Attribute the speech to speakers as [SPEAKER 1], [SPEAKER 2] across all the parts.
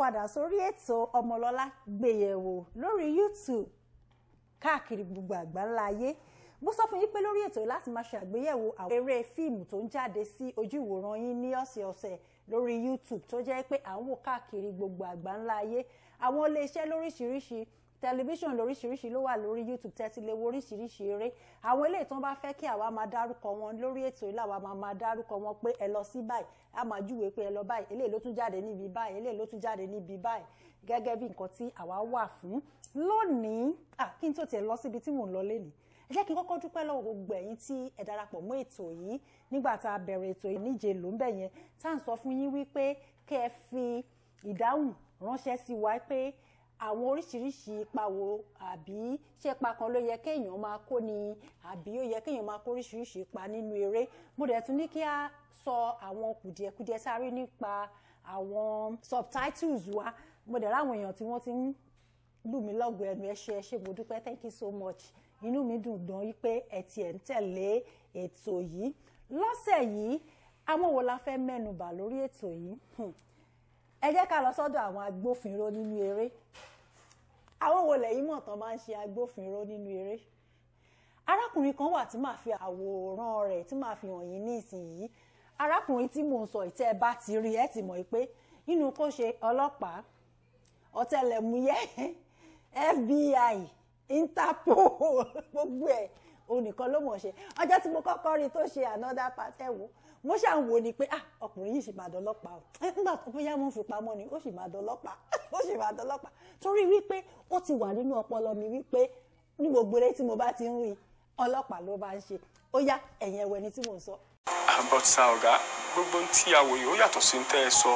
[SPEAKER 1] padà sórí ètò ọmọlọ́lá gbéyẹ̀wò lórí youtube káàkiri gbogbo àgbáńlá ayé mo sọ fún yín pé lórí ètò yìí láti máa ṣe àgbéyẹ̀wò àwọn eré fíìmù tó ń jáde sí ojú ìwòran yín ní ọ̀sẹ̀ọ̀sẹ̀ lórí youtube tó jẹ́ pé à ń wò káàkiri gbogbo àgbáńlá ayé àwọn iléeṣẹ́ lóríṣiríṣi tẹlifíṣàn lóríṣiríṣi ló wà lórí youtube tẹ́tí lè wo oríṣiríṣi eré àwọn eléyìí tó ń bá fẹ́ kí àwa máa dárúkọ wọn lórí ètò yìí làwa máa máa dárúkọ wọn pé ẹ lọ sí báyìí a máa júwèé pé ẹ lọ báyìí eléyìí ló tún jáde níbi báyìí eléyìí ló tún jáde níbi báyìí gẹ́gẹ́ bí nǹkan tí àwa wà fún lónìí kí n tó tiẹ̀ lọ síbi tí mò ń lọ lénìí ẹ jẹ́ kí n kọ́kọ́ dúpẹ́ lọ́wọ́ gbogbo ẹ̀yin tí ẹ darapọ̀ mọ́ ètò yìí nígbà tá a bẹ̀rẹ̀ ètò yìí níje ló ń bẹ̀ yẹn tá à ń sọ fún yín wípé kẹ́ ẹ fi ìdáhùn ránṣẹ́ sí wa pé àwọn oríṣiríṣi ipa wo àbí ṣé ipa kan ló yẹ kéèyàn máa kó ni àbí ó yẹ kéèyàn máa kó oríṣiríṣi ipa nínú eré mo dẹ̀ tún ní kí a sọ àwọn kùdìẹ̀kudiẹ sáré nípa àwọn subtitles wa mo dẹ̀ ráwọn èèyàn tí wọ́n ti ń lù mí lọ́gọ̀ọ́ ẹnu ẹ ṣé ẹ ṣé mo dúpẹ́ thank you so much inú mi dùn gan yí pé ẹ tiẹ̀ ń tẹ̀lé ètò yìí lọ́sẹ̀ yìí àwọn wo la fẹ́ mẹ́nubà lórí ètò yìí ẹ jẹ́ ká lọ sọ́dọ̀ àwọn agbófinró nínú eré àwọn wo lẹ́yìn mọ̀ tán máa ń ṣe agbófinró nínú eré arákùnrin kan wà tí màá fi àwòrán rẹ̀ tí màá fi hàn yín ní ìsinyìí arákùnrin tí mò ń sọ ìtẹ́ ẹ bá ti rí ẹ ti mọ̀ pé nínú kó ṣe ọlọ́pàá ọ̀tẹlẹ̀múyẹ́ FBI Interpol gbogbo ẹ̀ onìkan ló mọ̀ ṣe ọjọ́ tí mo kọ́kọ́ rí tó ṣe another part ẹ̀ wò mo ṣà ń wo ni pé ah ọkùnrin yìí sì máa dọlọ́pàá o nígbà tó bóyá mo ń fi pamọ́ ni ó sì máa dọlọ́pàá ó sì máa dọlọ́pàá torí wípé ó ti wà nínú ọpọlọ mi wípé ní gbogbo eré tí mo bá ti ń rí ọlọ́pàá ló bá ń ṣe ó yá ẹ̀yìn ẹ̀wẹ̀ ni tí mò ń sọ.
[SPEAKER 2] but sa ọ̀gá gbogbo ohun tí a wò yìí ó yàtọ̀ sí ní tẹ́ ẹ sọ.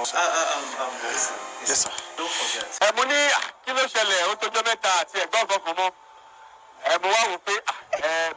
[SPEAKER 2] Yes, sir.
[SPEAKER 3] Don't forget.
[SPEAKER 4] ẹ mo ní à, kí ló ṣẹlẹ̀ ó tójọ́ mẹ́ta àti ẹ̀gbọ́n ọ̀gbọ́n kan mọ́ ẹ mo wá wò pé à, ẹ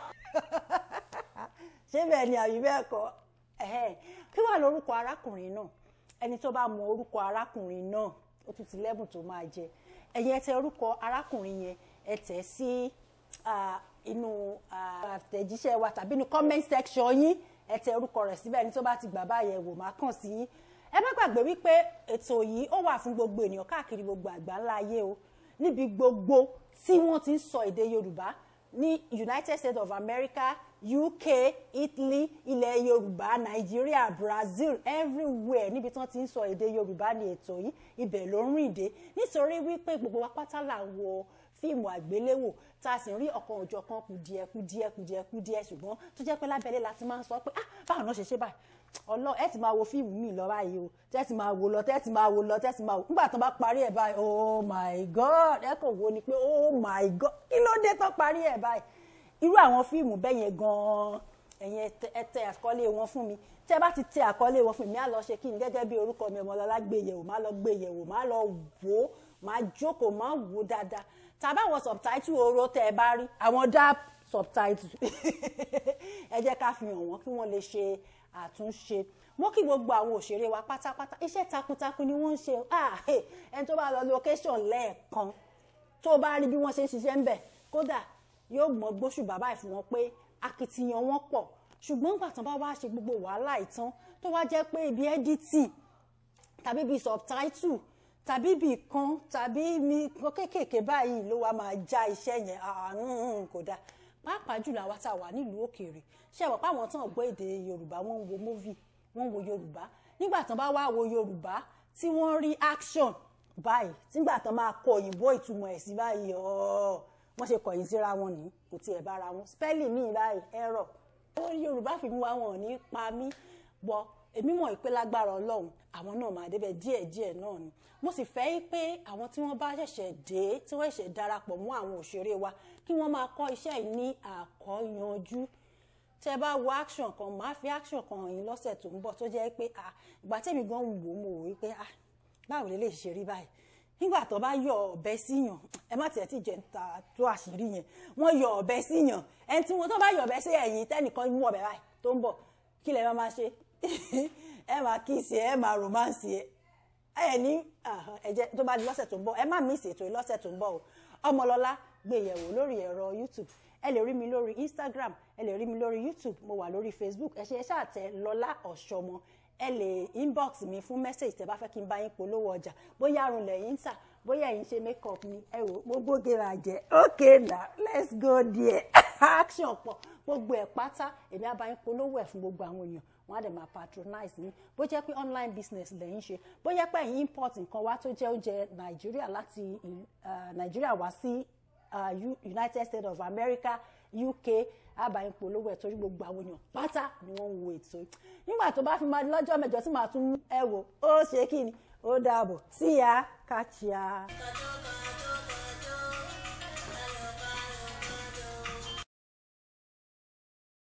[SPEAKER 1] ṣé bẹ́ẹ̀ ni àbí bẹ́ẹ̀ kọ́ ẹ̀hẹ́n. kí wàá lórúkọ arákùnrin náà ẹni tó bá mọ orúkọ arákùnrin náà ó tún ti lẹ́bùn tó máa jẹ ẹ̀yin ẹ tẹ orúkọ arákùnrin yẹn ẹ tẹ̀ sí ah, inú ah, àtẹ̀jíṣẹ́ wa tàbí inú comment section yín ẹ tẹ orúkọ rẹ̀ síbẹ̀ ẹni tó bá ti gbà báyẹn wò má kàn sí yín ẹ má gbàgbé wípé ètò yìí ó wà fún gbogbo ènìyàn káàkiri gbogbo àgbáńlá ayé o níbi gbogbo tí wọ́n ti ń sọ èdè Yorùbá ní United States of America UK Italy ilẹ̀ Yorùbá Nàìjíríà Brazil everywhere níbi tí wọ́n ti ń sọ èdè Yorùbá ní ètò yìí ibẹ̀ ló ń rìn dé nítorí wípé gbogbo wa pátá là ń wo fíìmù àgbéléwò tá a sì ń rí ọ̀kan òjọ̀kan kùdìẹ̀ kùdìẹ̀ kùdìẹ̀ kùdìẹ̀ ṣùgbọ́n tó jẹ́ pé lábẹ́lé la ti máa ń sọ pé ah báwo náà ṣe ṣe báyìí ọlọ ẹ ti máa wo fíìmù mi lọ báyìí o tẹ́ ti máa wo lọ tẹ́ ti máa wo lọ tẹ́ ti máa wo nígbà tó bá parí ẹ̀ báyìí oh my god ẹ kàn wo ni pé oh my god kí ló dé tó parí ẹ̀ báyìí irú àwọn fíìmù bẹ́ẹ̀ yẹn gan-an ẹ̀yin ẹ tẹ àkọlé wọn fún mi tẹ́ bá ti tẹ àkọlé wọn fún mi á lọ ṣe kí ni gẹ́gẹ́ bí orúkọ mi Ọmọlọ́lá gbé yẹ̀wò má lọ gbé yẹ̀wò má lọ wò ó má jókòó má wò ó dáadáa tàbá àwọn subtitle oró tẹ́ ẹ bá rí àwọn dap subtitle ẹ jẹ́ ká fi hàn wọ́n kí wọ́n lè ṣe àtúnṣe mo kí gbogbo àwọn òṣèré wa pátápátá iṣẹ́ takuntakun ni wọ́n ń ṣe ah ẹni tó bá lọ location lẹ́ẹ̀kan tó bá rí bí wọ́n ṣe ń ṣiṣẹ́ ń bẹ̀ kódà yóò mọ gbóṣù bàbá ẹ̀ fún wọn pé akitiyan wọn pọ̀ ṣùgbọ́n nígbà tán bá wá ṣe gbogbo wàhálà ìtàn tó wá jẹ́ pé ibi editing tàbí ibi subtitle tàbí ibi kan tàbí mi kan kéékèèké báyìí ló wá máa já iṣẹ́ yẹn àrùn kò dáa pàápàá jùlọ àwa tá a wà nílùú òkèèrè ṣé àwọn páwọn tán gbọ́ èdè yorùbá wọ́n ń wo movie wọ́n ń wo yorùbá nígbà tán bá wá wo yorùbá tí wọ́n rí action báyìí nígbà tán máa kọ òyìnbó ìtumọ̀ ẹ̀ sí báyìí ọ̀ọ́ wọ́n ṣe kọ̀yìn síra wọn ní kò tiẹ̀ bára wọn spelling mi báyìí error ó yorùbá fi mú wa wọn ní pa mí bọ èmi mọ̀ pé lágbára ọlọ́run àwọn náà máa débẹ̀ díẹ̀díẹ̀ náà ni mo sì fẹ́ pé àwọn tí wọ́n bá ṣẹ̀ṣẹ̀ dé tí wọ́n ṣẹ̀ṣẹ̀ darapọ̀ mọ́ àwọn òṣèré wa kí wọ́n máa kọ́ iṣẹ́ yìí ní àkọ́yanjú tẹ́ bá wo action kan máa fi action kan hàn yín lọ́sẹ̀ tó ń bọ̀ tó jẹ́ pé ìgbà tẹ́mi gan wò mo wò wípé báwo lè lè ṣe rí báyìí nígbà tó bá yọ ọ̀bẹ síyàn ẹ má tiẹ̀ tí jẹ́ ń ta tó àṣírí yẹn wọ́n yọ ọ̀bẹ síyàn ẹni tí wọ́n tó bá yọ ọ̀bẹ sí ẹ̀yìn tẹ́nìkan mú ọ̀bẹ báyìí tó ń bọ̀ kí lẹ máa ṣe ẹ máa kíìsì ẹ máa romance ẹ ẹ ní ẹjẹ tó bá di lọ́sẹ̀ tó ń bọ̀ ẹ má miss ètò yìí lọ́sẹ̀ tó ń bọ̀ o Ọmọlọ́lá gbé yẹ̀wò lórí ẹ̀rọ YouTube ẹ lè rí mi lórí Instagram ẹ lè rí mi lórí YouTube mo wà lórí Facebook ẹ ṣe ẹ ṣáà tẹ Lọ́lá Ọ̀ṣọ́mọ ẹ lè inbox mi fún message tẹ́ bá fẹ́ kí n bá yín polówó ọjà bóyá arun lẹ́yìn ń tà bóyá ẹ̀yin ṣe makeup ni ẹ wò gbogbo gèrè àjẹ́ okay now let's go there action pọ̀ gbogbo ẹ̀ pátá èmi á bá yín polówó ẹ̀ fún gbogbo àwọn èèyàn wọ́n á dẹ̀ máa patronize yín bó jẹ́ pé online business lẹ́yìn ṣe bó jẹ́ pé ẹ̀yin import nǹkan wá tó jẹ́ oúnjẹ nàìjíríà láti uh, nàìjíríà wá sí uh, U- united states of america uk àbáyín polówó ẹ̀ torí gbogbo àwọn èèyàn pátá ni wọ́n ń wo ètò yìí nígbà tó bá fi máa di lọ́jọ́ mẹ́jọ tí màá tún ẹ wò ó ṣe kí ni ó dàbọ̀ sí ya kàchíà.